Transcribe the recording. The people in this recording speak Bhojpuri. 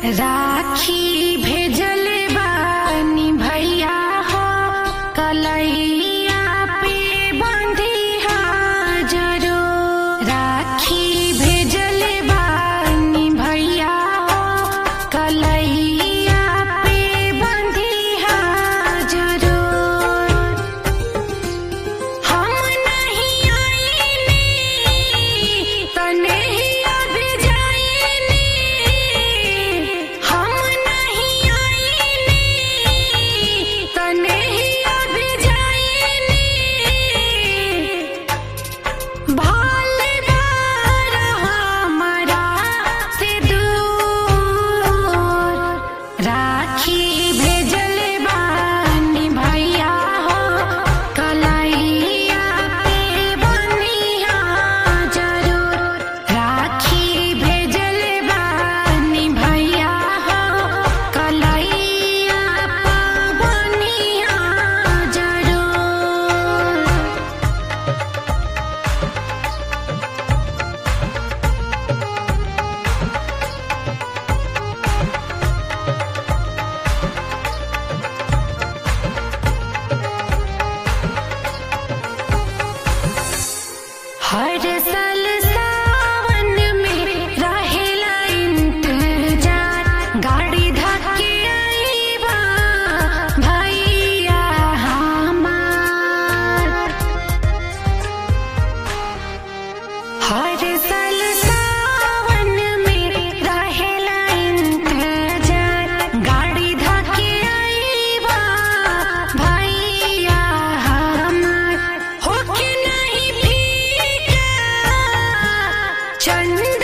राखी भेजल बानी भैया हो कलैया पे बंधिया जरो राखी भेजल बानी भैया हो कलैया पे बंधिया जरो हम नहीं आईनी तनहिया भेजाईनी हम नहीं आईनी तनहिया भेजाईनी भाल बार हमारा से दूर राखी भेजल बानी भैया हो कलैया पे बनिया जरूर राखी भेजल बानी भैया हो कलैया पे बनिया जरूर हर साल सावन में रहेला इंतजार गाड़ी धक्के आईबा भैया हमार हर साल सावन में रहेला इंतजार गाड़ी धक्के आईबा भैया हमार होके नहीं फीका चंद